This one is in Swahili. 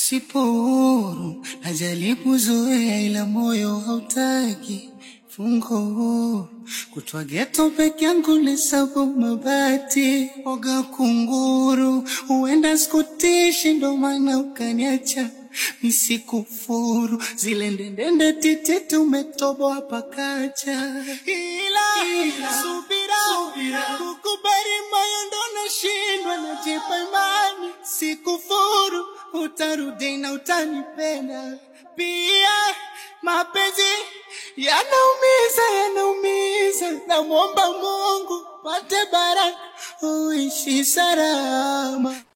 sipo huru, najaribu zoea, ila moyo hautaki fungo huru. Kutwa geto peke yangu lesabu mabati, oga kunguru, huenda sikutishi, ndo maana ukaniacha misikufuru zile ndendende titi tumetoboa pakacha, ila, ila subira, kukubali moyo ndo nashindwa, najipa imani sikufuru, utarudi na utanipenda pia. Mapenzi yanaumiza, yanaumiza, namwomba Mungu pate baraka uishi salama.